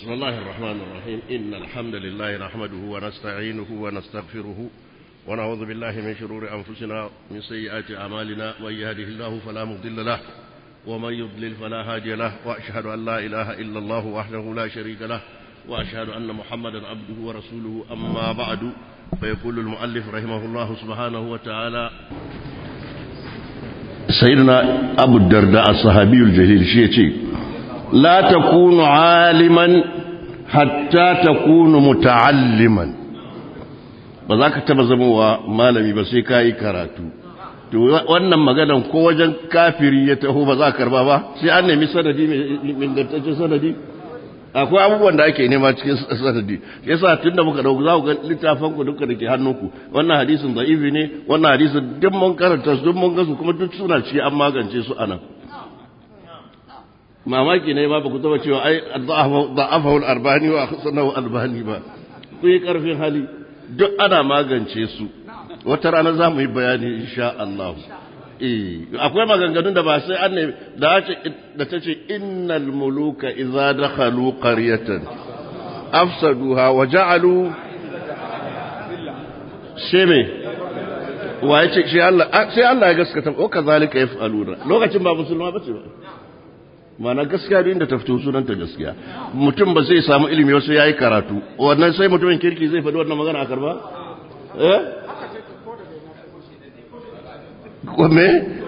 بسم الله الرحمن الرحيم إن الحمد لله نحمده ونستعينه ونستغفره ونعوذ بالله من شرور أنفسنا من سيئات أعمالنا من يهده الله فلا مضل له ومن يضلل فلا هادي له وأشهد أن لا إله إلا الله وحده لا شريك له وأشهد أن محمدا عبده ورسوله أما بعد فيقول المؤلف رحمه الله سبحانه وتعالى سيدنا أبو الدرداء الصحابي الجليل شيء لا تكون عالما حتى تكون متعلما ba za ka taba zamowa malami ba sai ka yi karatu to wannan maganan ko wajen kafiri ya taho ba za ka karba ba sai an nemi sanadi mai ingantaccen sanadi akwai abubuwan da ake nema cikin sanadi yasa tun da muka dauka za ku ga littafan ku duka da ke hannunku wannan hadisin da'ifi ne wannan hadisin duk mun karanta su duk mun gasu kuma duk suna ci an magance su anan mamaki ne ma ba ku taba cewa ai da'afahu al-arbani wa khasanahu albani ba ku yi karfin hali duk ana magance su wata rana za mu yi bayani insha Allah eh akwai maganganun da ba sai an ne da da ta ce innal muluka idza dakhalu qaryatan afsaduha wa ja'alu sheme wa yace shi Allah sai Allah ya gaskata ko kazalika yaf'aluna lokacin ba musulma bace ba mana gaskiya da inda ta fito sunanta gaskiya mutum ba zai samu ilimi wasu yayi karatu wannan sai mutumin kirki zai faɗi wannan magana a karba eh kome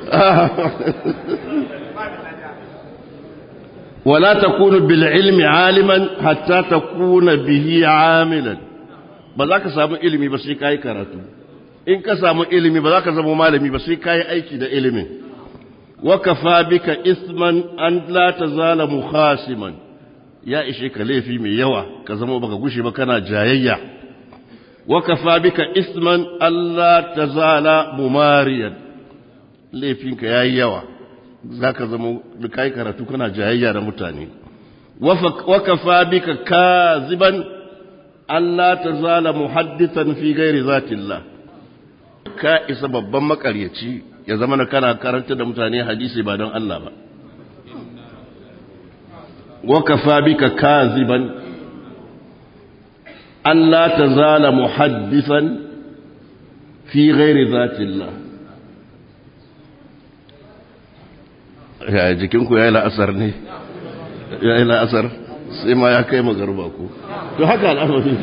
wala takunu bil ilmi aliman hatta takuna bihi amilan ba za ka samu ilimi ba sai kai karatu in ka samu ilimi ba za ka zama malami ba sai kai aiki da ilimin وكفى بك إثما أن لا تزال مخاسما يا إشي كليفي من يوا كزمو بك قشي بكنا جايا وكفى بك إثما أن لا تزال مماريا ليفينك يا يوا ذاك زمو بكاي كراتو كنا جايا رمتاني وكفى بك كاذبا أن لا تزال محدثا في غير ذات الله كائس babban makaryaci ya zama na kana karanta da mutane hadisi ba don Allah ba wakafa bika kaziban Allah ta zala muhaddisan fi ghairi zatillah ya jikinku ya yi la'asar ne ya yi la'asar sai ma ya kai magarba ku to haka al'amari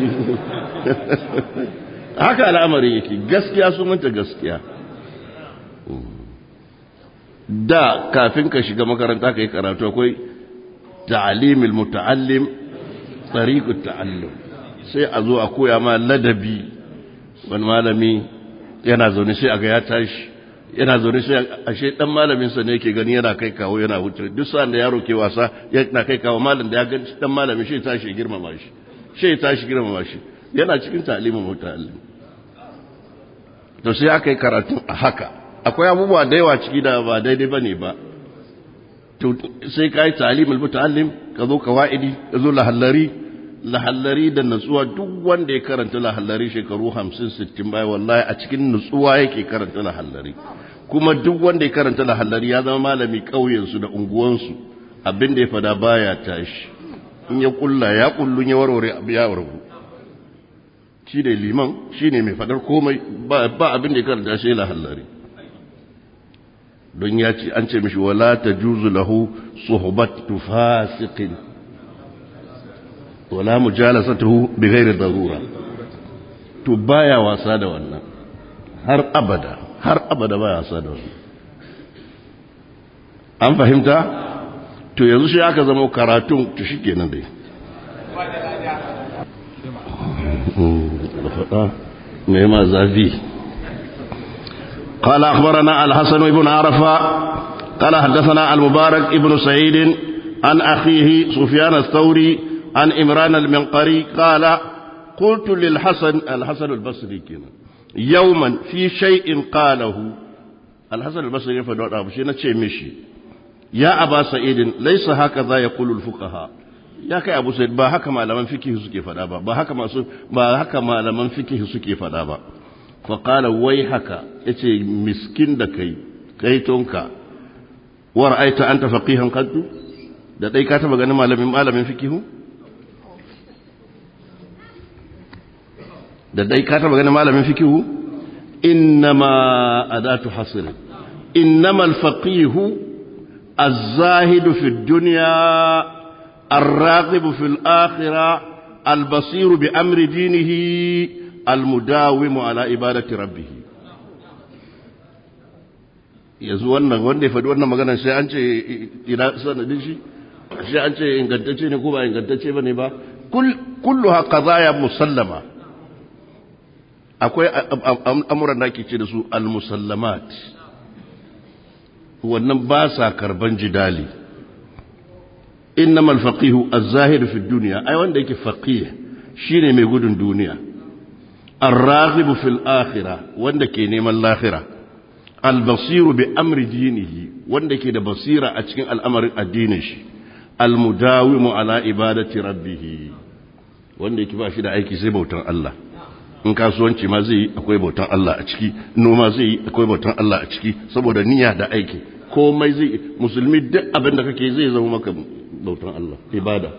haka al'amari yake gaskiya sunanta gaskiya da kafin ka shiga makaranta ka yi karatu akwai ta'alimil muta'allim tsariƙu ta'allum sai a zo a koya ma ladabi wani malami yana zaune sai a ga ya tashi yana zaune sai ashe dan malaminsa ne yake gani yana kai kawo yana wuce duk sa'an da yaro ke wasa yana kai kawo malam da ya gani dan malamin shi tashi girmama shi shi tashi girmama shi yana cikin ta'alimul muta'allim to sai aka yi karatu a haka akwai abubuwa da yawa ciki da ba daidai ba ne ba sai ka yi talimul muta'allim ka zo kawaidi ka zo lahallari lahallari da natsuwa duk wanda ya karanta lahallari shekaru hamsin sittin baya wallahi a cikin natsuwa yake karanta lahallari kuma duk wanda ya karanta lahallari ya zama malami ƙauyensu da unguwansu abin da ya fada baya tashi in ya kulla ya kullun ya warware abu ya wargu shi ne liman shi ne mai fadar komai ba abin da ya karanta shi lahallari don ya ce an ce mishi wala ta juzu lahu suhbatu fasiqin wala mujalasatuhu bi ghairi darura to baya wasa da wannan har abada har abada baya wasa da wannan an fahimta to yanzu shi aka zama karatun to shikenan dai me ma zafi قال أخبرنا الحسن بن عرفة قال حدثنا المبارك ابن سعيد عن أخيه سفيان الثوري عن إمران المنقري قال قلت للحسن الحسن البصري كنا يوما في شيء قاله الحسن البصري فدوت أبو شيء مشي يا أبا سعيد ليس هكذا يقول الفقهاء ya kai abu sai ba haka malaman fikihi suke fada ba ba haka masu ba haka malaman fikihi suke fada ba faƙala wai haka ya ce miskin da kai kaitonka war aita an ta faƙihan kaddu da ɗai ka taɓa ganin malamin malamin fikihu da dai ka taba ganin malamin fikihu innama adatu hasr innama alfaqihu الزاهد في الدنيا الراغب في الآخرة البصير بأمر دينه المداوم على عبادة ربه yanzu wannan wanda ya faɗi wannan magana sai an ce ina sanadin shi sai an ce ingantacce ne ko ba ingantacce ba ne ba kullu ha qadaya musallama akwai amuran da ake ce da su al-musallamat wannan ba sa karban jidali innamal faqihu az-zahir fi dunya ai wanda yake faqih shine mai gudun duniya ar-raghib fil akhirah wanda ke neman lahira al-basir bi amri dinihi wanda ke da basira a cikin al'amarin addinin shi al-mudawimu ala ibadati rabbih wanda yake ba shi da aiki sai bautan Allah in kasuwanci ma zai yi akwai bautan Allah a ciki noma zai yi akwai bautan Allah a ciki saboda niyya da aiki komai zai musulmi duk abin da kake zai zama maka bautan Allah ibada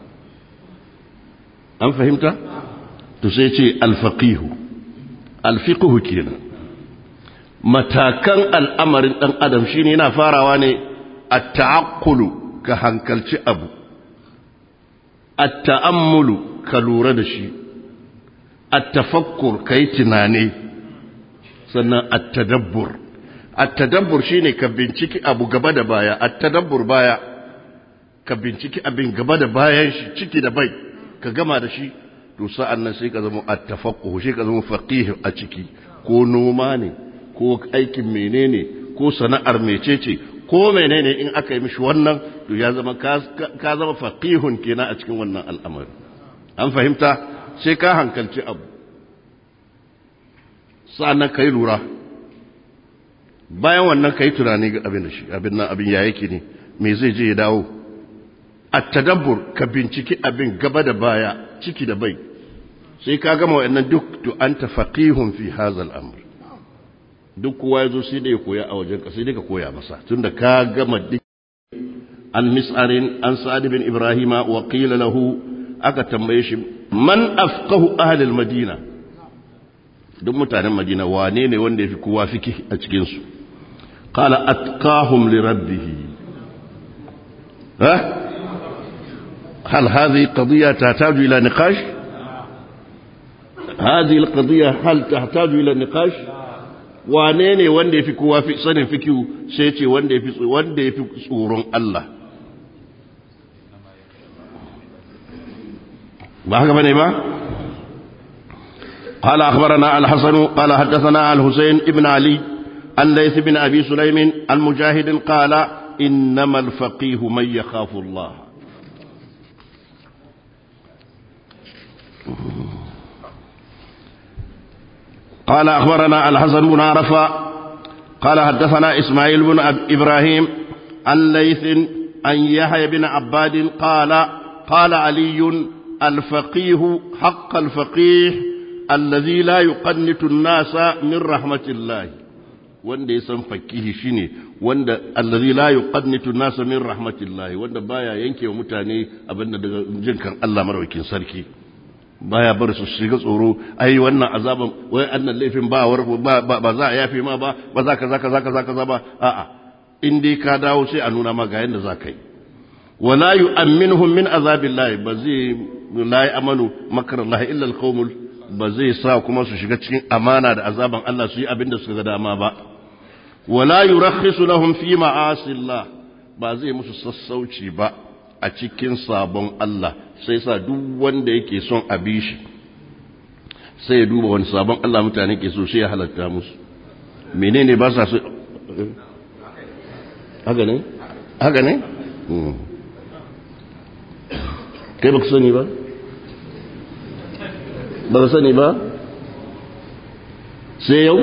an fahimta to sai ce alfaqihu alfiqhu kenan matakan al'amarin dan adam shine yana farawa ne at-ta'aqqulu ka hankalci abu at-ta'ammulu ka lura da shi التفكر كي تناني سنة التدبر التدبر شيني كبنشيكي أبو قبادة بايا التدبر بايا كبنشيكي أبن قبادة بايا شيكي دبي كقما دشي تسا أن سيكا زمو التفقه شيكا زمو فقيه أشيكي ko noma ne ko aikin menene ko sana'ar mecece ko menene in aka yi mishi wannan to ya zama ka zama faqihun kenan a cikin wannan al'amari an fahimta sai ka hankalci abu sa'annan ka yi lura bayan wannan ka yi tunani ga abin da shi abin nan abin ya yake ne me zai je ya dawo a tadabbur ka binciki abin gaba da baya ciki da bai sai ka gama wa'annan duk to an ta faqihun fi hazal amr duk kowa ya zo sai da ya koya a wajen ka sai dai ka koya masa tunda ka gama duk an mis'arin an sa'ad bin ibrahima wa qila lahu aka tambaye shi man afqahu ahlul madina duk mutanen madina wane ne wanda yafi kowa fiki a cikin su qala atqahum li rabbih ha هل هذه قضية تحتاج إلى نقاش هذه القضية هل تحتاج إلى نقاش wane ne wanda ya fi kowa fi sanin fikiyu sai ce wanda ya fi tsoron Allah ba haka bane ba قال أخبرنا الحسن قال حدثنا الحسين ابن علي عن ليث بن أبي سليم عن مجاهد قال إنما الفقيه من يخاف الله قال أخبرنا الحسن بن عرفة قال حدثنا إسماعيل بن إبراهيم عن ليث عن يحيى بن عباد قال قال علي الفقيه حق الفقيه الذي لا يقنط الناس من رحمة الله wanda ya san fakihi shine wanda allazi la yuqannitu an-nasa min rahmatillahi wanda baya yanke wa mutane abinda daga jinkan Allah maraukin sarki baya bar su shiga tsoro ai wannan azaban wai annan laifin ba ba za a yafe ma ba ba za ka za ka za ka za ka ba a'a in dai ka dawo sai a nuna ma ga yanda za ka yi wala yu'minuhum min azabillahi ba zai la ya'manu makarallahi illa alqawmul ba zai sa kuma su shiga cikin amana da azaban Allah su yi abin da suka ga dama ba wala yurakhisu lahum fi ma'asillah ba zai musu sassauci ba a cikin sabon Allah sai sa duk wanda yake son a bi shi sai ya duba wani sabon Allah mutane ke so sai ya halatta musu menene ba sa so haka ne haka ne kai ba ku sani ba ba ka sani ba sai yau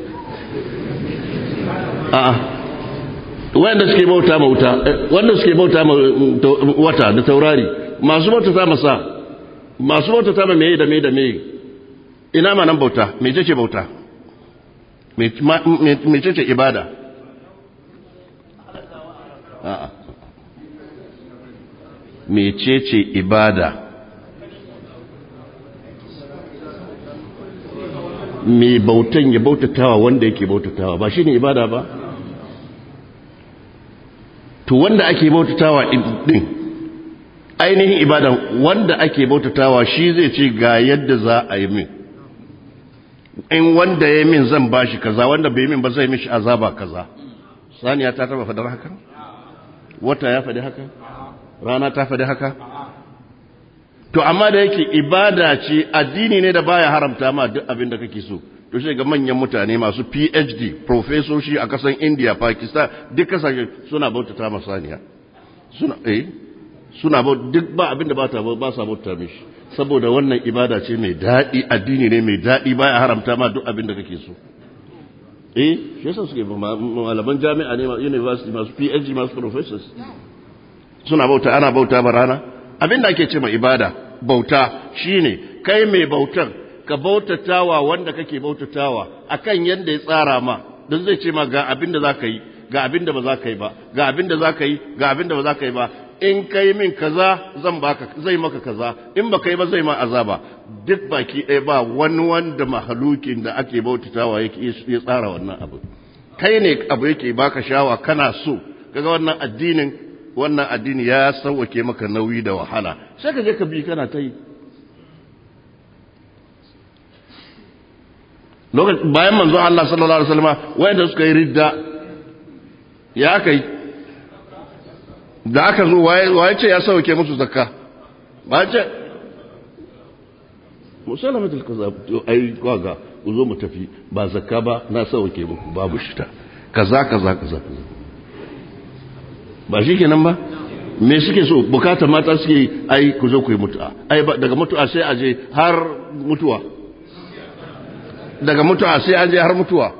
a'a wanda suke bauta ma wuta wanda suke bauta ma wata da taurari masu bauta ta masa masu bauta ta ma meye da meye da meye ina ma nan bauta mece ce bauta mece ce ibada a'a mece ce ibada mai bautan ya bautatawa wanda yake bautatawa ba shine ibada ba to wanda ake bautatawa din ainihin ibadan wanda ake bautatawa shi zai ce ga yadda za a yi min in wanda ya min zan bashi kaza wanda bai min ba zai mishi azaba kaza saniya ta taba fadar haka wata ya faɗi haka rana ta faɗi haka to amma da yake ibada ce addini ne da baya haramta ma duk abin da kake so to shi ga manyan mutane masu PhD professorshi a kasan India Pakistan duk kasashe suna bautata ma saniya suna eh suna duk ba abin da ba ta ba sa bauta mishi saboda wannan ibada ce mai daɗi addini ne mai daɗi baya haramta ma duk abin da kake so eh shi yasa suke malaman jami'a ne university masu PhD masu professors suna bauta ana bauta ba rana abin da ake ce ma ibada bauta shine kai mai bautan ka bautatawa wanda kake bautatawa akan yanda ya tsara ma don zai ce ma ga abin da za ka yi ga abin da ba za ka yi ba ga abin da za ka yi ga abin da ba za ka yi ba in kai min kaza zan baka zai maka kaza in ba kai ba zai ma azaba duk baki ɗaya ba wani wanda mahalukin da ake bautatawa yake ya tsara wannan abu kai ne abu yake baka shawa kana so kaga wannan addinin wannan addini ya sauwake maka nauyi da wahala sai ka je ka bi kana ta yi lokacin bayan manzon Allah sallallahu alaihi wasallam wayanda suka yi ridda ya kai da aka zo waye ce ya sauke musu zakka ba ce musalama tilka ai kwaga ku zo mu tafi ba zakka ba na sauke muku babu shita kaza kaza kaza kaza ba shi kenan ba me suke so bukata mata suke ai ku zo ku yi mutu'a ai daga mutu'a sai a je har mutuwa daga mutu'a sai an je har mutuwa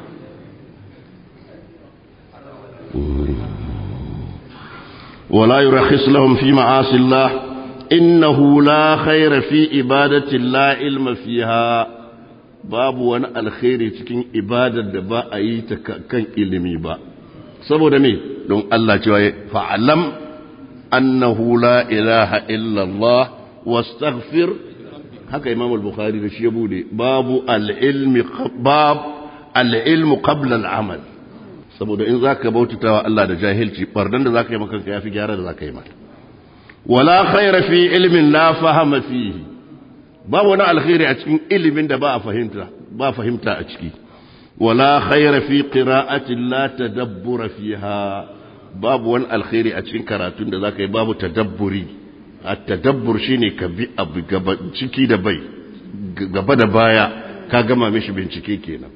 ولا يرخص لهم في معاصي الله إنه لا خير في إبادة لا علم فيها باب وانا الخير تكين إبادة دبا أي كان إلمي با سبو دمي دون الله جواي فعلم أنه لا إله إلا الله واستغفر هكا إمام البخاري رشيبودي باب العلم باب العلم قبل العمل saboda in za ka bautata wa Allah da jahilci bardan da za ka yi makanka ya fi gyara da za ka yi mata wala khaira fi ilmin la fahama fihi ba wani alkhairi a cikin ilimin da ba a fahimta ba fahimta a ciki wala khaira fi qira'atin la tadabbura fiha babu wani alkhairi a cikin karatun da za ka yi babu tadabburi at-tadabbur shine ka bi abu gaba ciki da bai gaba da baya ka gama mishi bincike kenan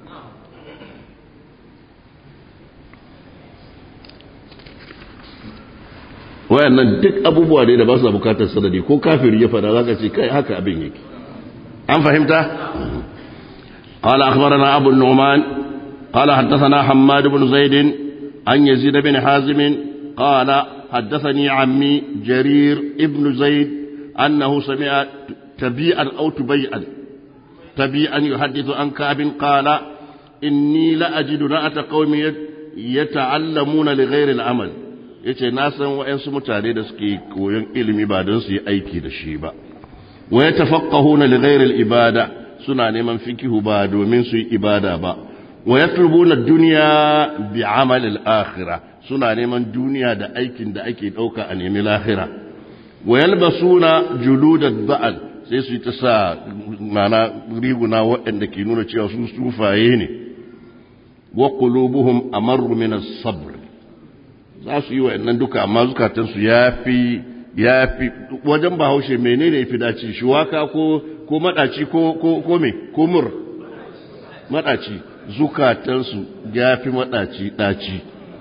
wayannan duk abubuwa ne da ba su bukatar sanadi ko kafiri ya fada zaka ce kai haka abin yake an fahimta قال أخبرنا أبو النعمان قال حدثنا حماد بن زيد عن يزيد بن حازم قال حدثني عمي جرير ابن زيد أنه سمع تبيئا أو تبيئا تبيئا يحدث عن كعب قال إني لأجد نأة قوم يتعلمون لغير العمل yace na san wa'yansu mutane da suke koyon ilimi ba don su yi aiki da shi ba wa ya tafaqqahuna li ghairi ibada suna neman fikihu ba domin su yi ibada ba wa yatlubuna dunya bi amal al-akhirah suna neman duniya da aikin da ake dauka a nemi lahira wa yalbasuna julud al-ba'al sai su yi ta sa mana riguna waɗanda ke nuna cewa su sufaye ne wa qulubuhum amarru min as-sabr za su yi wa'annan duka amma zukatansu ya fi ya fi wajen bahaushe menene ya fi dace shuwaka ko ko madaci ko ko ko me ko mur madaci zukatansu ya fi madaci daci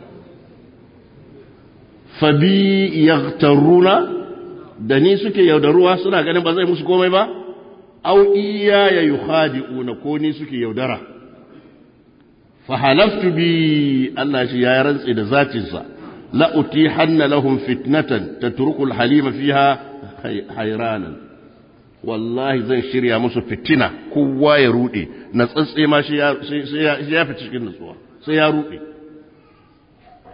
fabi yaghtaruna da ni suke yaudaruwa suna ganin ba zai musu komai ba au iya ya yukhadi'una ko ni suke yaudara fa halaftu bi Allah shi ya rantsi da zatinsa لأتيحن لهم فتنة تترك الحليم فيها حيرانا والله زن شريا musu fitina kowa ya rude na tsatse ma shi ya fi cikin nutsuwa sai ya rude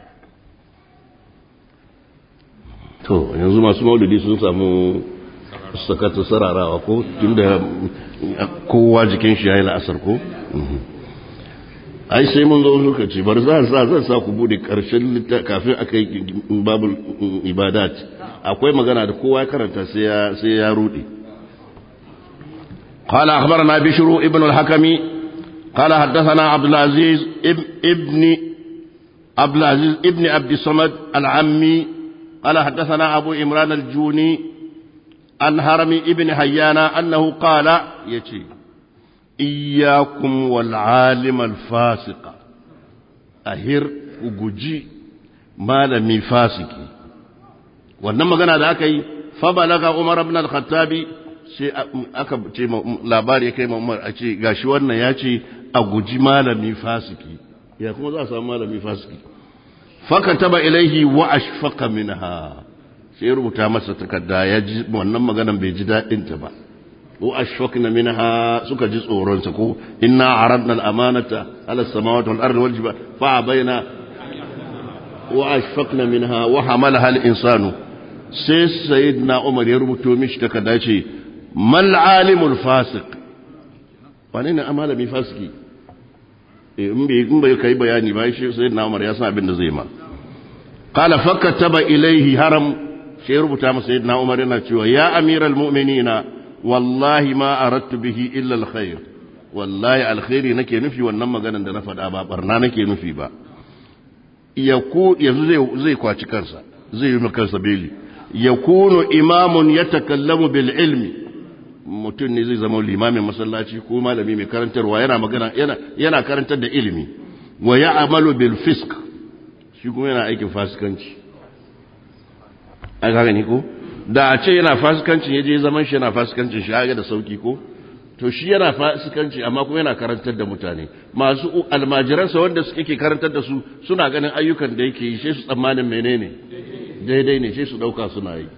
to yanzu masu maulidi sun samu sakata sararawa ko tunda kowa jikin shi yayi la'asar ko ai sai mun zo lokaci bar za sa zan sa ku bude karshen kafin aka yi babul ibadat akwai magana da kowa ya karanta sai ya sai ya rude قال أخبرنا بشر ابن الحكم قال حدثنا عبد العزيز ابن عبد العزيز ابن عبد الصمد العمي قال حدثنا أبو إمران الجوني عن هرم ابن حيان أنه قال يتي إياكم والعالم الفاسق أهر وجي malami fasiki wannan magana da aka yi fabalaga umar ibn al-khattabi sai aka ce labari ya kai umar a ce gashi wannan ya ce a guji malami fasiki ya kuma za a samu malami fasiki fakataba ilaihi wa ashfaqa minha sai rubuta masa takarda ya ji wannan maganan bai ji daɗin ta ba wa ashfaqna minha suka ji tsoron sa ko inna aradna al-amanata ala samawati wal ardi wal jibal fa baina wa ashfaqna minha wa hamalaha al-insanu sai sayyidina umar ya rubuto mishi takarda ce mal alimul fasiq wane ne malami fasiki in bai in bai kai bayani ba shi sayyidina umar ya san abin da zai ma qala fakataba ilayhi haram sai rubuta masa sayyidina umar yana cewa ya amiral mu'minina wallahi ma aradtu bihi illa alkhair wallahi alkhairi nake nufi wannan maganar da na faɗa ba barna nake nufi ba yaku yanzu zai zai kwaci kansa zai yi kansa beli yakunu imamun yatakallamu bil ilmi mutum ne zai zama limamin masallaci ko malami mai karantarwa yana magana yana yana karantar da ilimi wa ya'malu bil fisq shi kuma yana aikin fasikanci aka gani ko da a ce yana fasikancin ya je zaman shi yana fasikancin shi ga da sauki ko to shi yana fasikanci amma kuma yana karantar da mutane masu almajiransa wanda suke ke karantar da su suna ganin ayyukan da yake yi sai su tsammanin menene daidai ne sai su dauka suna yi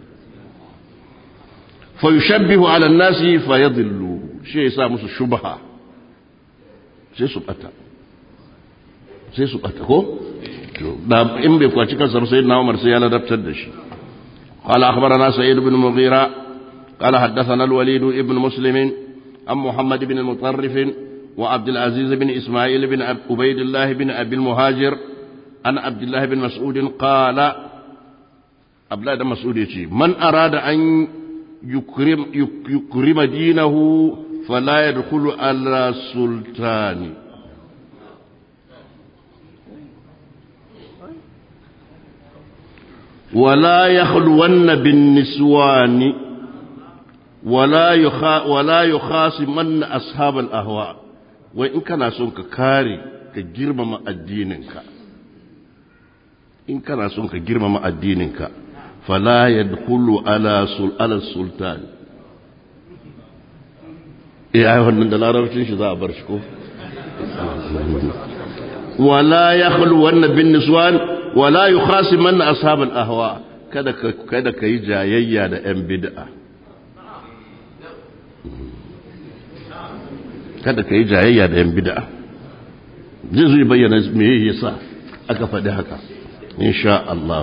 fa yushabbihu ala an-nasi fa yadhillu shi yasa musu shubha sai su bata sai su bata ko da in bai kwaci kansa sai na Umar sai ya ladabtar da shi قال أخبرنا سعيد بن مغيرة قال حدثنا الوليد بن مسلم عن محمد بن المطرف وعبد العزيز بن إسماعيل بن عبيد الله بن أبي المهاجر عن عبد الله بن مسعود قال عبد الله بن مسعود من أراد أن يكرم, يكرم دينه فلا يدخل على سلطان ولا يخلون بالنسوان ولا يخا ولا يخاصمن أصحاب الأهواء وإن كان سونك كاري كجرم ما الدينك إن كان سونك جرم ما الدينك فلا يدخل على سل على السلطان إيه أيها من دلارة شو ذا برشكو ولا يخلون بالنسوان ولا يخاصمن أصحاب الأهواء kada ka kada ka yi jayayya da 'yan bid'a kada ka yi jayayya da 'yan bid'a zai zai bayyana me yasa aka faɗi haka insha Allah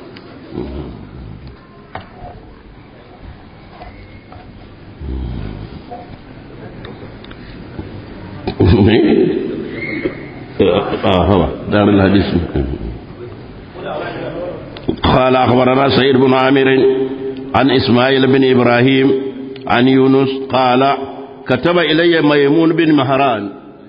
آه دار الحديث قال أخبرنا سيد بن عامر عن إسماعيل بن إبراهيم عن يونس قال كتب إلي ميمون بن مهران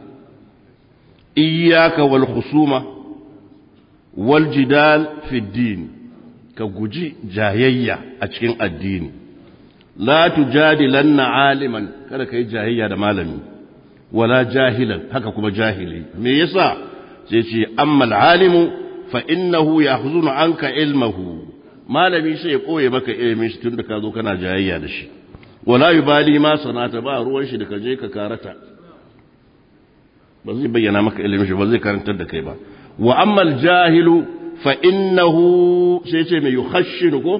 إياك والخصومة والجدال في الدين كجي جاهية أتشين الدين لا تجادلن عالما كذا كي جاهية مالمي ولا جاهلا هكا كما جاهلي ميسا سيتي أما العالم فإنه يأخذون عنك علمه malami sai ya koye maka ilimin shi tun da ka zo kana jayayya da shi wala yubali ma sanata ba ruwan shi da ka je ka karata ba zai bayyana maka ilimin shi ba zai karantar da kai ba wa amma jahilu fa innahu sai ce mai yukhashinu ko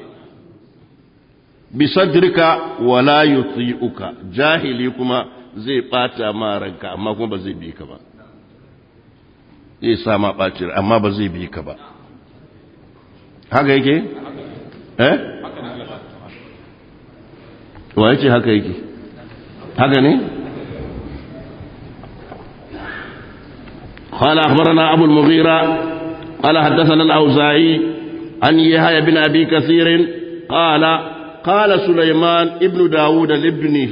bi sadrika wala yuti'uka jahili kuma zai bata ma ranka amma kuma ba zai bi ka ba zai sa ma ɓacin amma ba zai bi ka ba haka yake? eh? wa yace haka yake haka ne قال أخبرنا أبو المغيرة قال حدثنا الأوزاعي عن يحيى بن أبي كثير قال قال سليمان ابن داود لابنه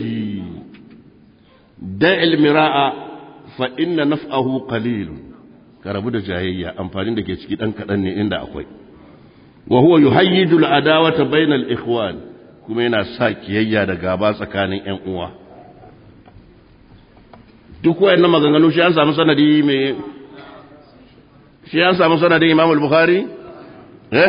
دع المراء فإن نفعه قليل كربو da jayayya amfanin da ke ciki dan kadan ne inda akwai wa huwa yuhayyiju al-adawata bainal ikhwan kuma yana sa kiyayya da gaba tsakanin ƴan uwa duk wayannan maganganu shi an samu sanadi mai shi an samu sanadin Imam al-Bukhari eh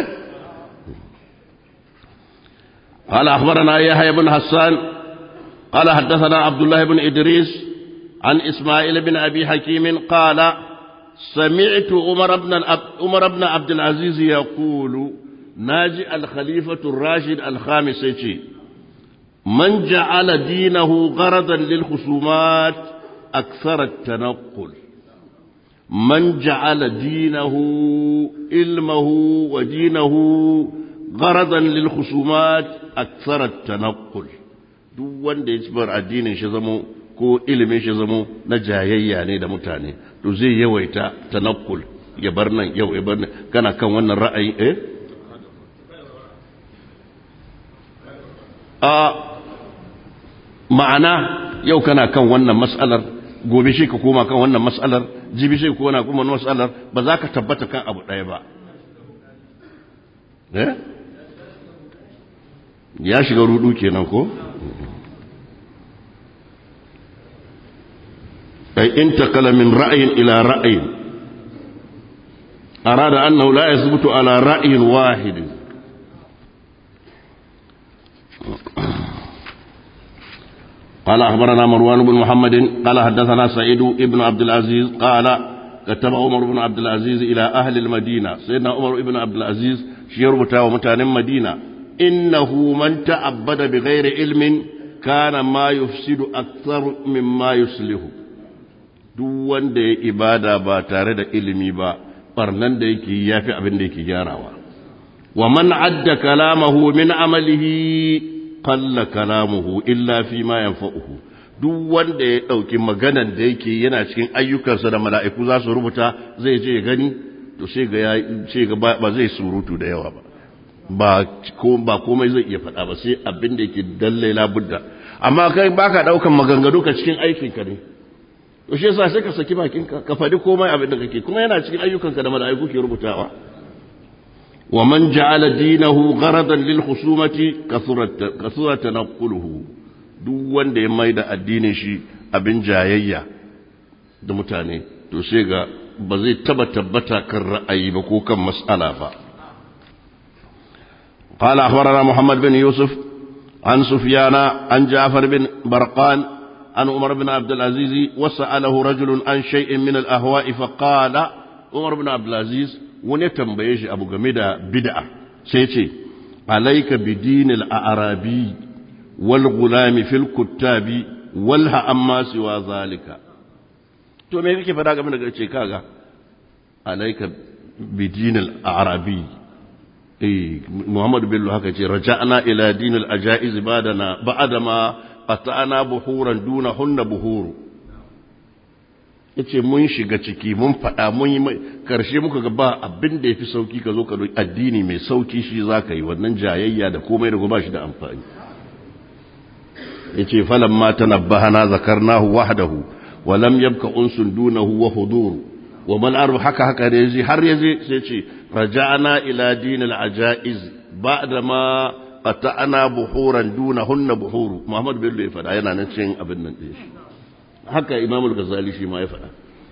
قال أخبرنا يحيى بن حسان قال حدثنا عبد الله بن إدريس عن إسماعيل بن أبي حكيم قال سمعت عمر بن عمر بن عبد العزيز يقول ناجي الخليفة الراشد الخامس من جعل دينه غرضا للخصومات أكثر التنقل من جعل دينه علمه ودينه غرضا للخصومات أكثر التنقل duk wanda ya bar addinin shi zamo ko ilimin shi zamo na jayayya ne da mutane to zai yawaita tanakkul ya bar nan yau ya bar nan kana kan wannan ra'ayi eh a ma'ana yau kana kan wannan mas'alar gobe shi ka koma kan wannan mas'alar jibi shi ka koma kan wannan mas'alar ba za ka tabbata kan abu ɗaya ba eh ya shiga rudu kenan ko أي انتقل من رأي إلى رأي أراد أنه لا يثبت على رأي واحد قال أخبرنا مروان بن محمد قال حدثنا سعيد بن عبد العزيز قال كتب عمر بن عبد العزيز إلى أهل المدينة سيدنا عمر بن عبد العزيز شيربتا ومتان مدينة إنه من تعبد بغير علم كان ما يفسد أكثر مما يصلح duk wanda ya ibada ba tare da ilimi ba barnan da yake ya fi abin da yake gyarawa wa man adda kalamahu min amalihi qalla kalamuhu illa fi ma yanfa'uhu duk wanda ya dauki maganan da yake yana cikin ayyukansa da mala'iku za su rubuta zai je ya gani to sai ga ya sai ga ba zai surutu da yawa ba ba ko ba komai zai iya faɗa ba sai abin da yake dalle labudda amma kai baka daukan maganganu ka cikin aikinka ne to shi yasa sai ka saki bakinka ka faɗi komai abin da kake kuma yana cikin ayyukanka da mala'iku ke rubutawa wa man ja'ala dinahu gharadan lil khusumati kasura tanquluhu duk wanda ya maida addinin shi abin jayayya da mutane to sai ga ba zai taba tabbata kan ra'ayi ba ko kan mas'ala ba قال أخبرنا محمد بن يوسف عن سفيان عن جعفر بن برقان عن عمر بن عبد العزيز وسأله رجل عن شيء من الأهواء فقال عمر بن عبد العزيز ونتنبيش أبو جميدة بدعة سيتي عليك بدين الأعرابي والغلام في الكتاب والها أما سوى ذلك to me kake fada game da ce kaga alaika bidin al-arabi eh Muhammad Bello haka ce raja'na ila din al-ajaiz ba'dana ba'dama qata'na buhuran duna hunna buhuru yace mun shiga ciki mun fada mun yi karshe muka ga ba abin da yafi sauki ka zo ka addini mai sauki shi zaka yi wannan jayayya da komai da ba shi da amfani yace falamma tanabbahana zakarnahu wahdahu wa lam yabqa unsun dunahu wa huduru wa man arbu haka haka da yaji har yaje sai ce raja'na ila dinil ajaiz ba'da ma qata'na buhuran dunahunna buhuru Muhammad Bello ya fada yana nan cikin abin nan din shi haka Imam al-Ghazali shi ma ya fada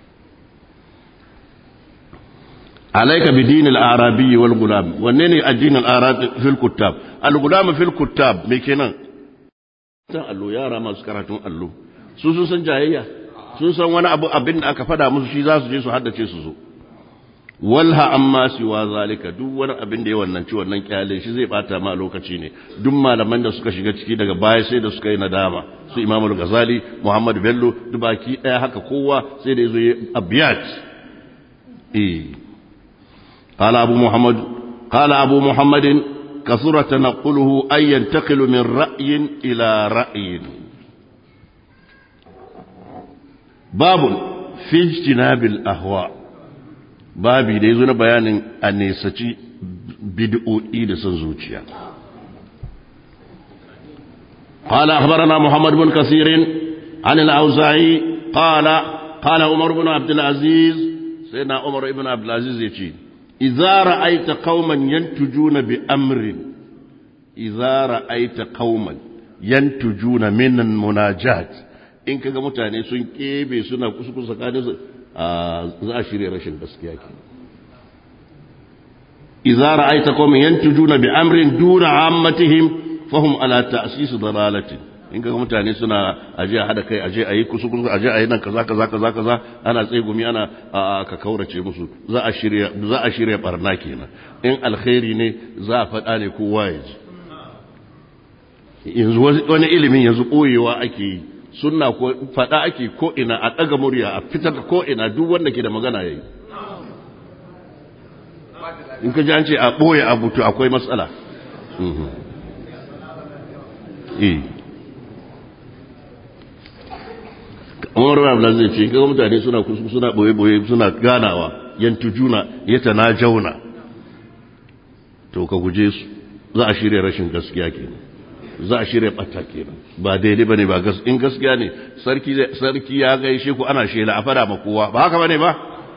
alayka bi dinil arabi wal gulam wanne ne addinin arabi fil kuttab al gulam fil kuttab me kenan tan allo yara masu karatun allo su sun san jayayya sun san wani abu abin da aka fada musu shi za su je su haddace su zo walha amma siwa zalika duk wani abin da ya wannan ci wannan kyale shi zai bata ma lokaci ne duk malaman da suka shiga ciki daga baya sai da suka yi nadama su Imam Ghazali Muhammad Bello duk baki daya haka kowa sai da yazo abiyat eh قال أبو محمد قال أبو محمد كثر تنقله أن ينتقل من رأي إلى رأي باب في اجتناب الأهواء babi da ya zo na bayanin a nesaci bid'o'i da son zuciya قال أخبرنا محمد بن كثير عن الأوزاعي قال قال عمر بن عبد العزيز سيدنا عمر بن عبد العزيز يقول إذا رأيت قوما ينتجون بأمر إذا رأيت قوما ينتجون من المناجات in kaga mutane sun kebe suna kusa tsakanin su za a shirya rashin gaskiya ke idza ra'aita qauman yantujuna bi amrin duna ammatihim fahum ala ta'sis dalalatin in kaga mutane suna aje a hada kai aje ayi kusa kusa aje ayi nan kaza kaza kaza kaza ana tsegumi ana ka kaurace musu za a shirya za a shirya barna kenan in alkhairi ne za a faɗa ne kowa ya ji yanzu wani ilimin yanzu ɓoyewa ake yi sunna ko faɗa ake ko ina a ɗaga murya a fitar ko ina duk wanda ke da magana yayi in ka ji an ce a ɓoye abu to akwai matsala eh Umar bin Abdul zai ce kaga mutane suna suna boye boye suna ganawa yantujuna yatanajawna to ka guje su za a shirya rashin gaskiya kenan za a shirya ɓata kenan ba daidai bane ba in gaskiya ne sarki sarki ya gaishe ku ana shela a fada ma kowa ba haka bane ba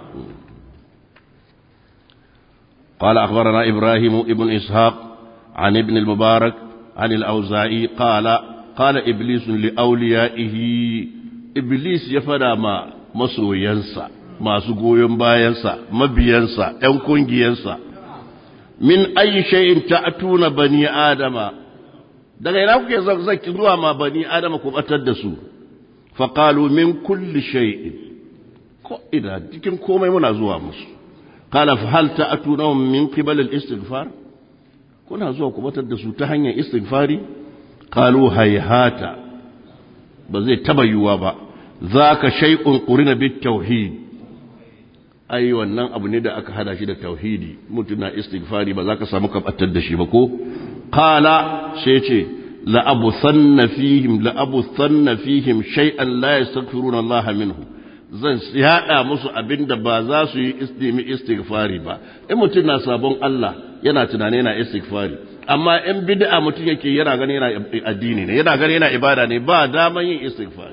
قال أخبرنا إبراهيم ابن إسحاق عن ابن المبارك عن الأوزاعي قال قال إبليس لأوليائه إبليس يفدى ما مسو ينسى ما سقوين باينسى مبينسى ينكون ينسى من أي شيء تأتون بني آدم daga ina kuke zaki zuwa ma bani adama ku batar da su faqalu min kulli shay'in ko ina cikin komai muna zuwa musu qala fa hal ta'tuna min qibal al-istighfar kuna zuwa ku batar da su ta hanyar istighfari qalu hayhata ba zai taba yiwuwa ba zaka shay'un qurina bit tauhid ai wannan abu ne da aka hada shi da tauhidi mutuna istighfari ba za ka samu ka batar da shi ba ko قال شيء لأبثن فيهم لأبثن فيهم شيئا لا يستغفرون الله منه zan yaɗa musu abin da ba za su yi istimi istighfari ba in mutum na sabon Allah yana tunani yana istighfari amma in bid'a mutum yake yana gani yana addini ne yana gani yana ibada ne ba daman yin istighfari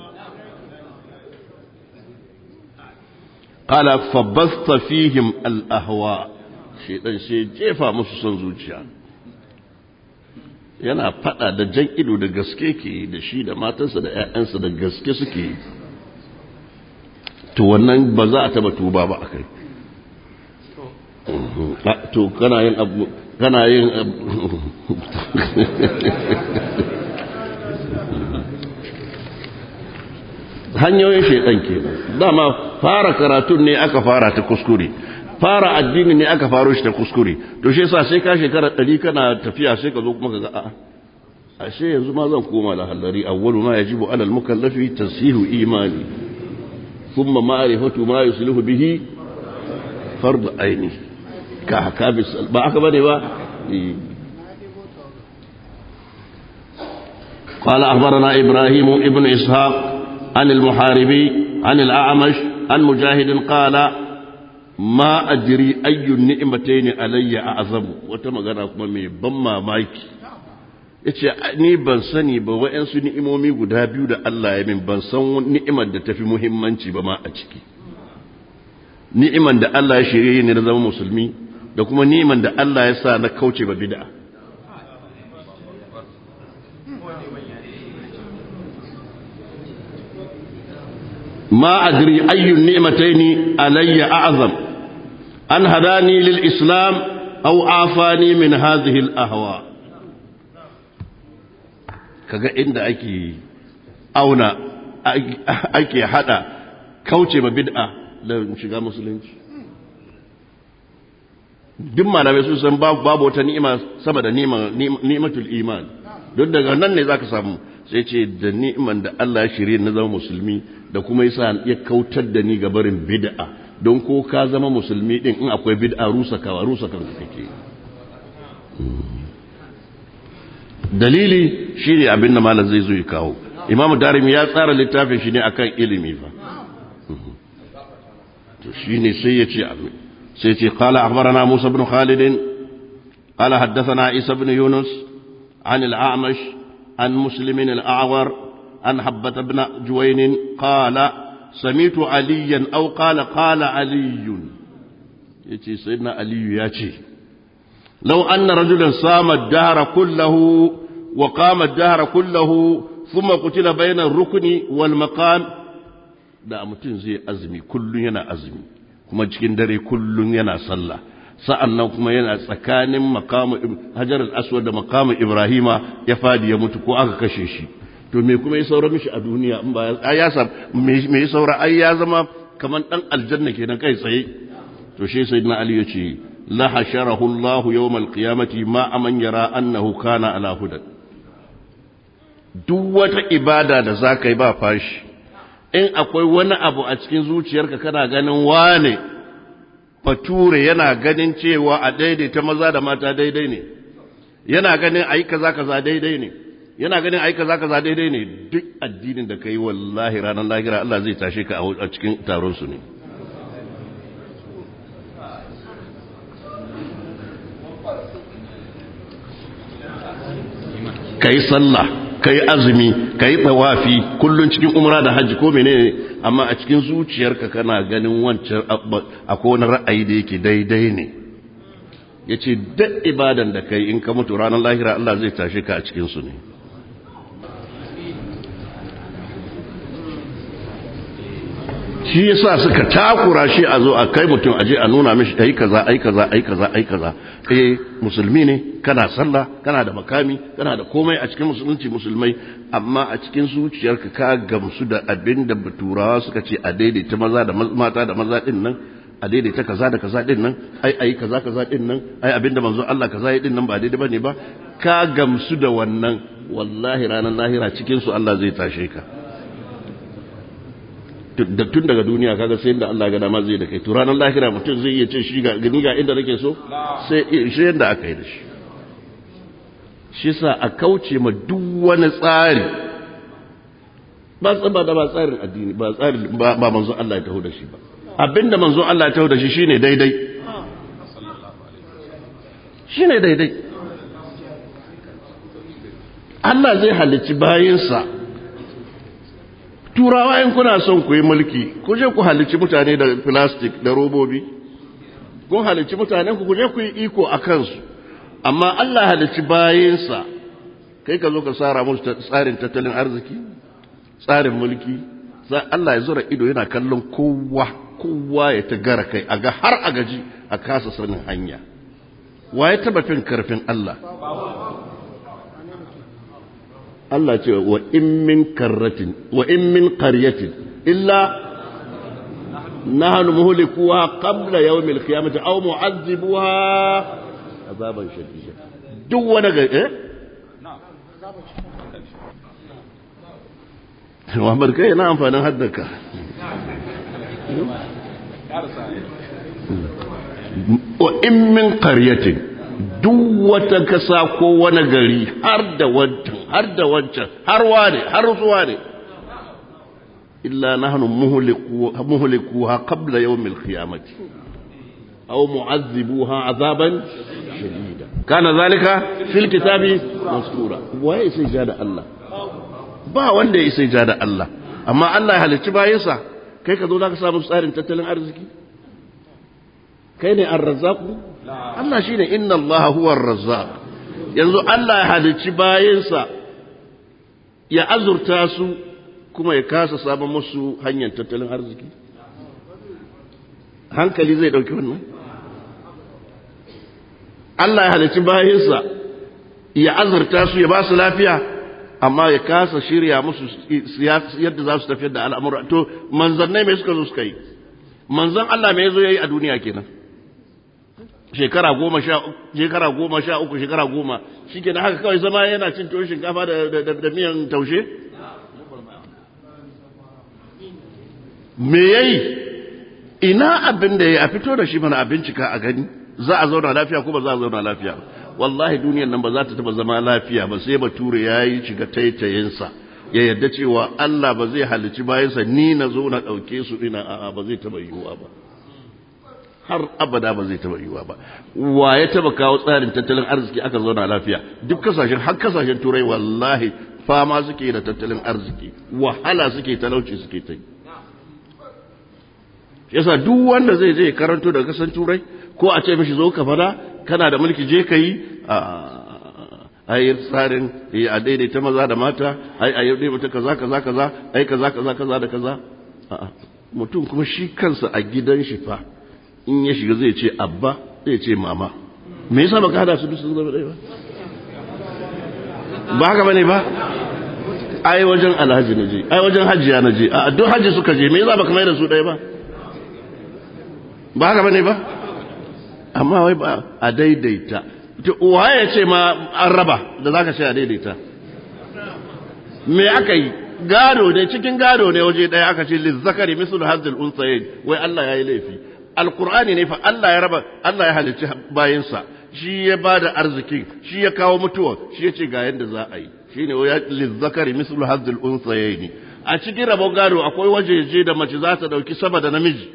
qala fabasta fihim al ahwa shedan sai jefa musu son zuciya yana fada da jan ido da gaske ke da shi da matansa da 'ya'yansa da gaske suke yi to wannan ba za a taba tuba ba a kai to kana yin abu kana yin hanyoyin shaidan ke dama fara karatun ne aka fara ta kuskure fara addini ne aka faro shi ta kuskure to shi yasa sai ka shekara ɗari kana tafiya sai ka zo kuma ka ga a'a ashe yanzu ma zan koma da hallari awwalu ma yajibu alal mukallafi tasihu imani thumma ma'rifatu ma yuslihu bihi fard aini ka haka bis ba aka bane ba قال أخبرنا إبراهيم ابن إسحاق عن المحاربي عن الأعمش عن مجاهد قال ma adiri ayyun ni'matai ne alayya a azamu wata magana kuma mai ban mamaki yace ni ban sani ba wa'yansu ni'imomi guda biyu da Allah ya min ban san ni'imar da tafi muhimmanci ba ma a ciki ni'imar da Allah ya shirye ni na zama musulmi da kuma ni'imar da Allah ya sa na kauce ba bid'a ما أدري أي النعمتين علي أعظم أن هداني للإسلام أو عافاني من هذه الأهواء kaga inda ake auna ake hada kauce ma bid'a da shiga musulunci duk malamai sun san babu wata ni'ima sama da ni'matul iman don daga nan ne zaka samu sai ce da ni'iman da Allah ya shirye na zama musulmi da kuma yasa ya kautar da ni ga barin bid'a don ko ka zama musulmi din in akwai bid'a rusa kawa rusa kanka kake dalili shine abin da malam zai zo ya kawo imam darimi ya tsara littafin shi ne akan ilimi fa to shine sai ya ce abin sai ce qala akhbarana musa ibn khalid qala haddathana isa ibn yunus عن الأعمش عن مسلم الأعور عن حبة بن جوين قال سميت عليا أو قال قال علي يتي سيدنا علي ياتي لو أن رجلا صام الدهر كله وقام الدهر كله ثم قتل بين الركن والمقام da mutum zai azumi kullum yana azumi kuma cikin dare kullum yana sallah sa'an nan kuma yana tsakanin makamu hajar al'aswad da makamu ibrahima ya fadi ya mutu ko aka kashe shi to me kuma ya saura mishi a duniya in ba ya sa me ya saura ai ya zama kamar dan aljanna kenan kai tsaye to shi sayyidina ali ya ce la hasharahu allah yawm alqiyamati ma aman yara annahu kana ala hudan duk wata ibada da zaka yi ba fashi in akwai wani abu a cikin zuciyarka kana ganin wane bature yana ganin cewa a daidaita maza da mata daidai ne yana ganin ayi kaza kaza daidai ne yana ganin ayi kaza kaza daidai ne duk addinin da kai wallahi ranar lahira Allah zai tashe ka a cikin taron su ne kai sallah kai azumi kai tawafi kullun cikin umra da hajji ko menene amma a cikin zuciyarka kana ganin wancan akwai wani ra'ayi da yake daidai ne yace duk ibadan da kai in ka mutu ranar lahira Allah zai tashe ka a cikin su ne shi yasa suka takura shi a zo a kai mutum aje a nuna mishi ai kaza ai kaza ai kaza ai kaza eh musulmi ne kana sallah kana da makami kana da komai a cikin musulunci musulmai amma a cikin zuciyarka ka gamsu da abin da turawa suka ce a daidaita maza da mata da maza din nan a daidaita kaza da kaza din nan ai ai kaza kaza din nan ai abin da manzo Allah kaza ya din nan ba daidai bane ba ka gamsu da wannan wallahi ranar lahira cikin su Allah zai tashe ka da tun daga duniya kaga sai inda Allah ga dama zai da kai to ranar lahira mutum zai iya ce shi ga gani ga inda nake so sai shi yanda aka yi da shi shi sa a kauce ma duk wani tsari ba tsaba da ba tsarin addini ba tsarin ba manzo Allah ya taho da shi ba abinda manzo Allah ya taho da shi shine daidai shine daidai Allah zai halicci bayinsa turawa in kuna son ku yi mulki ku je ku halicci mutane da plastic da robobi kun halicci mutanen ku je ku yi iko a kansu amma Allah halicci bayansa kai ka zo ka tsara musu tsarin tattalin arziki tsarin mulki Allah ya zura ido yana kallon kowa kowa ya ta gara kai a ga har a gaji a kasa sanin hanya wa ya taba fin karfin Allah Allah ce wa in min karratin wa in min qaryatin illa nahnu muhlikuha qabla yawm al-qiyamati aw mu'azzibuha azaban shadida duk wani ga eh Muhammad kai na amfanin haddaka wa in min qaryatin duk wata kasa ko wani gari har da wancan har da wancan har wane har zuwa ne illa nahnu muhlikuha qabla yawm al-qiyamati aw mu'azzibuha azaban shadida kana zalika fil kitabi mastura waye sai ja da Allah ba wanda ya sai ja da Allah amma Allah ya halicci bayansa kai ka zo zaka samu tsarin tattalin arziki kai ne ar-razzaqu Allah shi ne inna Allah huwar razzaq yanzu Allah ya halicci bayansa ya azurta su kuma ya kasa sabon musu hanyar tattalin arziki hankali zai ɗauki wannan Allah ya halicci bayansa ya azurta su ya ba su lafiya amma ya kasa shirya musu yadda za su tafiyar da al'amura to manzannai mai suka zo suka yi manzan Allah mai zo ya yi a duniya kenan shekara goma sha shekara goma sha uku shekara goma shi ke haka kawai zama yana cin tuwon shinkafa da miyan taushe me yayi ina abin da ya a fito da shi mana a bincika a gani za a zauna lafiya ko ba za a zauna lafiya wallahi duniyar nan ba za ta taba zama lafiya ba sai bature ya yi shiga taitayinsa ya yarda cewa Allah ba zai halici bayansa ni na zo na ɗauke su ina a'a ba zai taba yiwuwa ba har abada ba zai taba yiwuwa ba wa ya taba kawo tsarin tattalin arziki aka zauna lafiya duk kasashen har kasashen turai wallahi fama suke da tattalin arziki wahala suke talauci suke ta yi yasa duk wanda zai je karanto daga kasan turai ko a ce mishi zo ka fada kana da mulki je ka yi a yi tsarin a daidaita maza da mata ai a yi mata kaza kaza kaza ai kaza kaza kaza da kaza mutum kuma shi kansa a gidan shi fa in ya shiga zai ce abba zai ce mama me yasa baka hada su duk sun zama ɗaya ba ba haka bane ba ai wajen alhaji na je ai wajen hajjiya na je a duk hajji suka je me yasa baka mai da su ɗaya ba ba haka bane ba amma wai ba a daidaita waye ce ma an raba da zaka ce a daidaita me aka yi gado ne cikin gado ne waje ɗaya aka ce lizzakari mislu hazzul unsayin wai Allah ya yi laifi alkur'ani ne fa Allah ya raba Allah ya halicci bayinsa shi ya ba da arziki shi ya kawo mutuwa shi ya ce ga yadda za a yi shi ne ya lizzakari mislu hazzul unsayin a cikin rabon gado akwai wajeje da mace za ta dauki sama da namiji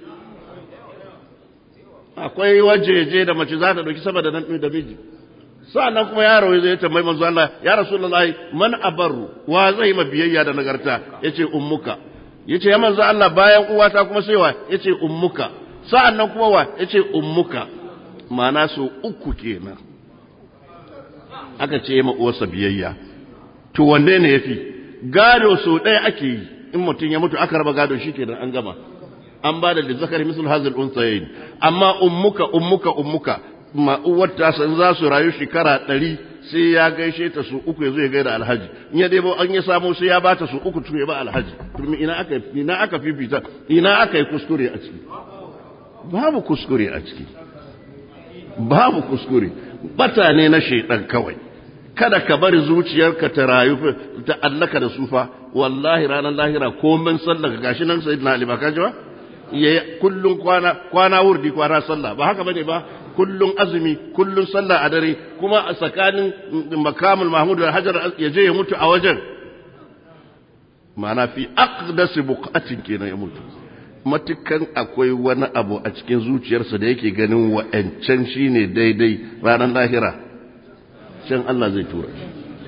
akwai wajeje da mace za ta dauki sama da namiji sa'annan kuma yaro zai tambayi manzo Allah ya rasulullahi man abarru wa zai ma biyayya da nagarta yace ummuka yace ya manzo Allah bayan uwata kuma sai wa yace ummuka sa'annan kuma wa yace ummuka ma'ana su uku kenan aka ce ma uwarsa biyayya to wanne ne yafi gado so ɗaya ake yi in mutum ya mutu aka raba gado shi kenan an gama an ba da zakari misal hazil unsayin amma ummuka ummuka ummuka ma uwar ta san za su rayu shekara ɗari sai ya gaishe ta su uku ya zo ya gaida alhaji in ya debo an ya samu sai ya bata su uku tun ya ba alhaji to ina aka ina aka fifita ina aka yi kuskure a ciki babu kuskure a ciki babu kuskure bata ne na shaidan kawai kada ka bari zuciyarka ta rayu ta allaka da sufa wallahi ranar lahira komin sallaka gashi nan sayyidina ali ba ka ji ba ya kullun kwana kwana wurdi kwana sallah ba haka bane ba kullun azumi kullun sallah a dare kuma a tsakanin makamul mahmud da hajar ya je ya mutu a wajen ma'ana fi aqdas buqatin kenan ya mutu matukan akwai wani abu a cikin zuciyarsa da yake ganin wa'ancan shine daidai ranar lahira can Allah zai tura shi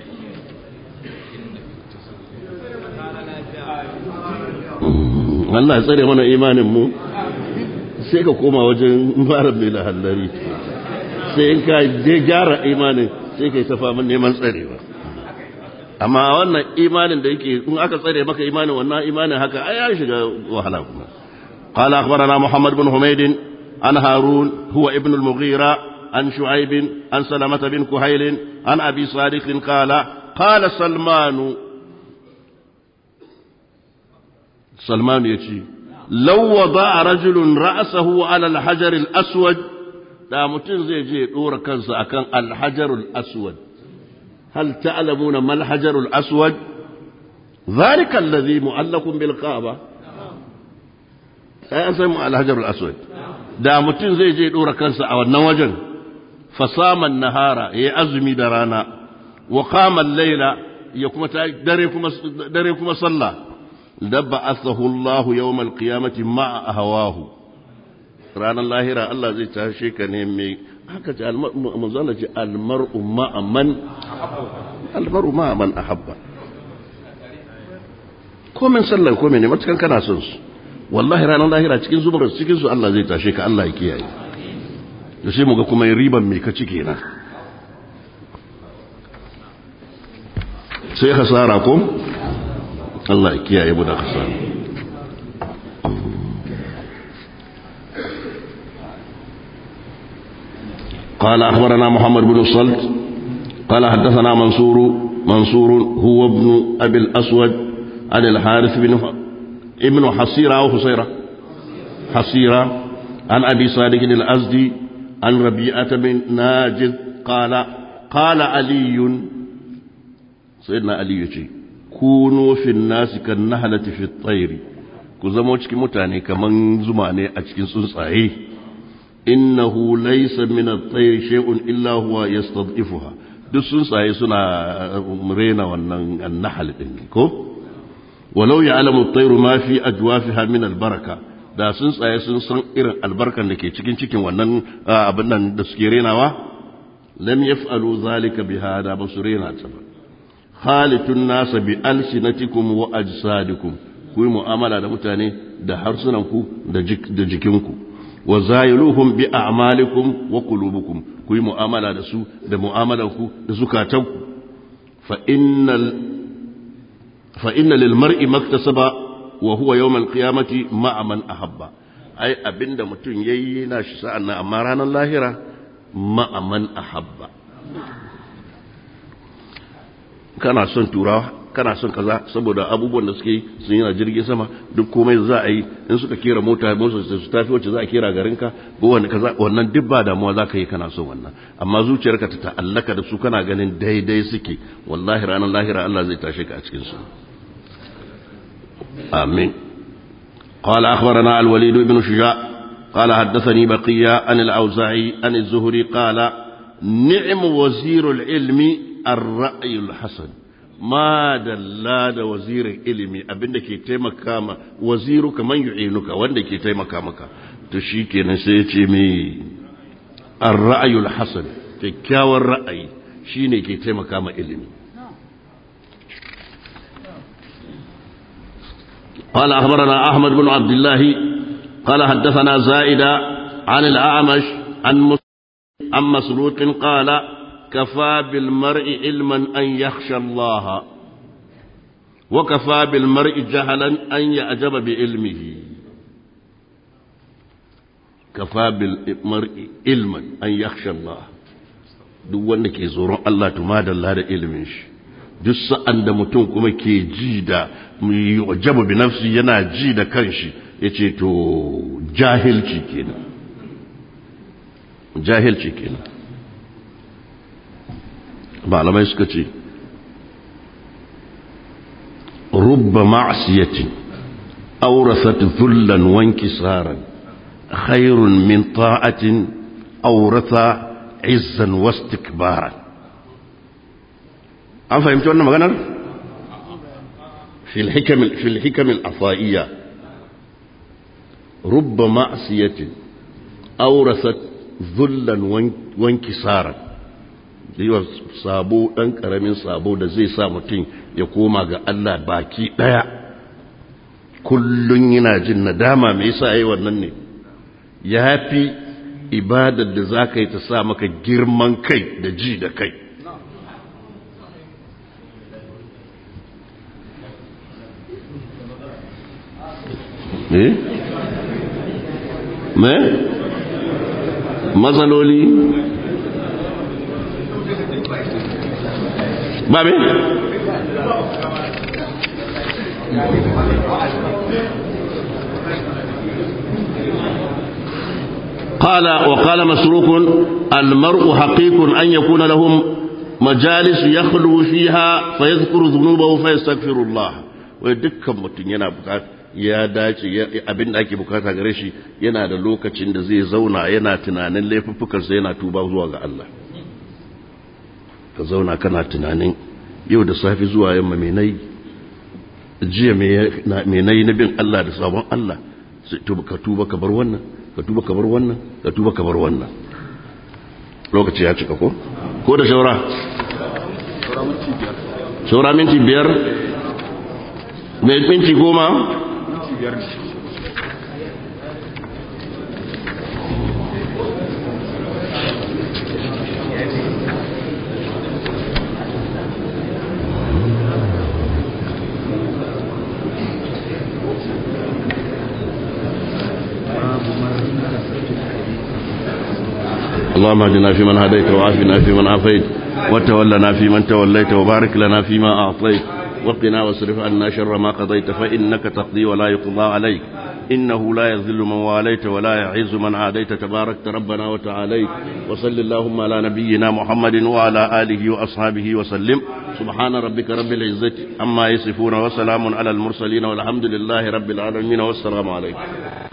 Allah ya tsare mana imanin mu sai ka koma wajen marar mai lahallari sai in ka je gyara imanin sai ka yi ta faman neman tsarewa amma wannan imanin da yake in aka tsare maka imanin wannan imanin haka ai ya shiga wahala kuma قال أخبرنا محمد بن حميد عن هارون هو ابن المغيرة عن شعيب عن سلمة بن كهيل عن أبي صادق قال قال سلمان سلمان يتي لو وضع رجل رأسه على الحجر الأسود da mutum zai je ɗora kansa akan alhajarul aswad hal ta'lamuna mal hajarul aswad zalika allazi mu'allaqun bil kaaba sai an san alhajarul aswad da mutum zai je ɗora kansa a wannan wajen fasaman nahara yayi azumi da rana wa qama al-layla ya kuma dare kuma dare kuma sallah dab'athahu Allah yawm al-qiyamati ma'a ahwahu ranar lahira Allah zai tashe ka ne mai haka ce manzana ce almar'u ma'a man almar'u ma'a man ahabba komen sallan komen ne matukan kana son su wallahi ranar lahira cikin zubar cikin su Allah zai tashe ka Allah ya kiyaye da sai mu ga kuma riban me ka ci kenan sai hasara ko Allah ya kiyaye mu da hasara قال أخبرنا محمد بن الصلت قال حدثنا منصور منصور هو ابن أبي الأسود عن الحارث بن ابن حصيرة أو حصيرة حصيرة عن أبي صادق الأزدي عن ربيعة بن ناجد قال قال علي سيدنا علي يجي كونوا في الناس كالنهلة في الطير كزمو cikin mutane kaman zuma ne a cikin tsuntsaye innahu laysa min at-tayr shay'un illa huwa yastad'ifuha duk sun tsaye suna rena wannan annahal din ko walau ya'lamu at-tayru ma fi ajwafiha min al-baraka da sun tsaye sun san irin albarkan da ke cikin cikin wannan abin nan da suke renawa lam yaf'alu zalika biha da ba su rena ta ba khalitun nasa bi alsinatikum wa ajsadikum ku yi mu'amala da mutane da harsunanku da jikinku wa zayiluhum bi a'malikum wa qulubukum ku yi mu'amala da su da mu'amalanku da zukatanku fa innal fa inna lil mar'i maktasaba wa huwa yawm al qiyamati ma'a man ahabba ai abinda mutum yayi na shi sa'an nan amma ranar lahira ma'a man ahabba kana son turawa kana son kaza saboda abubuwan da suke yi sun yi a jirgin sama duk komai za a yi in suka kera mota motsa su tafi wacce za a kera garinka ko wani kaza wannan duk ba damuwa za ka yi kana son wannan amma zuciyarka ta ta'allaka da su kana ganin daidai suke wallahi ranar lahira Allah zai tashe ka a cikin su amin قال أخبرنا الوليد بن شجاع قال حدثني بقية عن الأوزاعي عن الزهري قال نعم وزير العلم الرأي الحسن ma dalla da wazirin ilimi abinda ke taimaka ma waziru kaman yu'inuka wanda ke taimaka maka to shi kenan sai ya ce mai ar-ra'ayul hasan kyakkyawan ra'ayi shine ke taimaka ma ilimi قال أخبرنا أحمد بن عبد الله قال حدثنا زائدة عن الأعمش عن عن مسروق قال كفى بالمرء علما أن يخشى الله وكفى بالمرء جهلا أن يعجب بعلمه كفى بالمرء علما أن يخشى الله duk wanda ke tsoron Allah tumadalla da ilimin shi duk sa'an da mutum kuma ke ji da yujabu bi nafsi yana ji da kanshi yace to jahilci kenan jahilci kenan malamai suka ce rubba ma'asiyatin aurasat dhullan wanki saran khairun min ta'atin aurata izzan wastikbaran an fahimci wannan maganar fil hikam al-afaiya rubba ma'asiyatin aurasat dhullan wanki saran yiwa sabo ɗan ƙaramin sabo da zai sa mutum ya koma ga Allah baki ɗaya kullum yana jin nadama mai yasa yi wannan ne ya fi ibadar da za ka yi ta sa maka girman kai da ji da kai eh me matsaloli ba me قال وقال مسروق المرء حقيق أن يكون لهم مجالس يخلو فيها فيذكر ذنوبه فيستغفر الله ودكا متن yana bukata ya dace abin da ake bukata gare shi yana da lokacin da zai zauna yana tunanin laifuffukansa yana tuba zuwa ga Allah ka zauna kana tunanin yau da safi zuwa yamma mai nayi jiya mai nayi na bin Allah da sabon Allah ka tuba ka bar wannan ka tuba ka bar wannan ka tuba ka bar wannan lokaci ya cika ko ko da shaura shaura minti biyar mai minti goma اللهم اهدنا فيمن هديت وعافنا فيمن عافيت وتولنا فيمن توليت وبارك لنا فيما أعطيت وقنا واصرف عنا شر ما قضيت فإنك تقضي ولا يقضى عليك إنه لا يذل من واليت ولا يعز من عاديت تباركت ربنا وتعاليت وصل اللهم على نبينا محمد وعلى آله وأصحابه وسلم سبحان ربك رب العزة عما يصفون وسلام على المرسلين والحمد لله رب العالمين والسلام عليكم